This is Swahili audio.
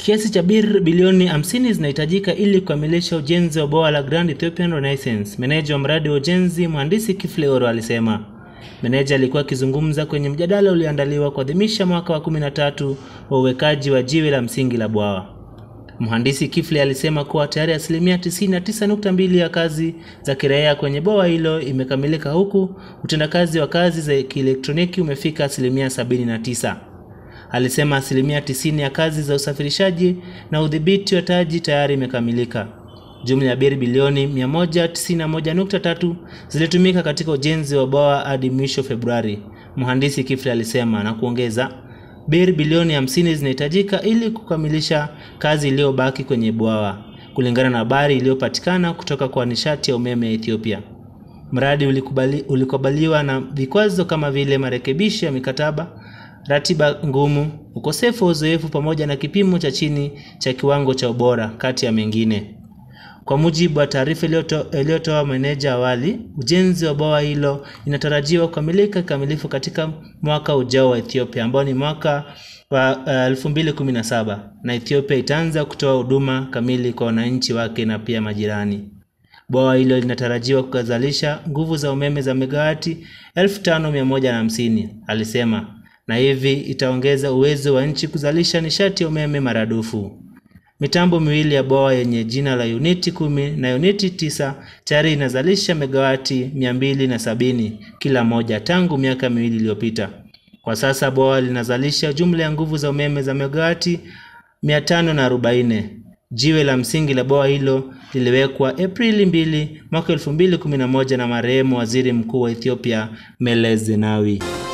Kiasi cha bir bilioni 50 zinahitajika ili kukamilisha ujenzi wa bwawa la Grand Ethiopian Renaissance. Meneja wa mradi wa ujenzi mhandisi Kifle Oro alisema. Meneja alikuwa akizungumza kwenye mjadala ulioandaliwa kuadhimisha mwaka wa 13 wa uwekaji wa jiwe la msingi la bwawa. Mhandisi Kifle alisema kuwa tayari asilimia 99.2 ya kazi za kiraia kwenye bwawa hilo imekamilika huku utendakazi wa kazi za kielektroniki umefika asilimia 79. Alisema asilimia 90 ya kazi za usafirishaji na udhibiti wa taji tayari imekamilika. Jumla ya biri bilioni 191.3 zilitumika katika ujenzi wa bwawa hadi mwisho Februari, mhandisi Kifle alisema na kuongeza, biri bilioni 50 zinahitajika ili kukamilisha kazi iliyobaki kwenye bwawa, kulingana na habari iliyopatikana kutoka kwa nishati ya umeme ya Ethiopia. Mradi ulikubali, ulikubaliwa na vikwazo kama vile marekebisho ya mikataba, ratiba ngumu, ukosefu wa uzoefu pamoja na kipimo cha chini cha kiwango cha ubora kati ya mengine. Kwa mujibu wa taarifa iliyotoa meneja awali, ujenzi wa bwawa hilo inatarajiwa kukamilika kikamilifu katika mwaka ujao wa Ethiopia ambao ni mwaka wa uh, 2017 na Ethiopia itaanza kutoa huduma kamili kwa wananchi wake na pia majirani. Bwawa hilo linatarajiwa kuzalisha nguvu za umeme za megawati 5150 alisema, na hivi itaongeza uwezo wa nchi kuzalisha nishati ya umeme maradufu. Mitambo miwili ya bwawa yenye jina la uniti kumi na uniti tisa tayari inazalisha megawati mia mbili na sabini kila moja tangu miaka miwili iliyopita. Kwa sasa bwawa linazalisha jumla ya nguvu za umeme za megawati mia tano na arobaini. Jiwe la msingi la bwawa hilo liliwekwa Aprili mbili mwaka 2011 na marehemu waziri mkuu wa Ethiopia Meles Zenawi.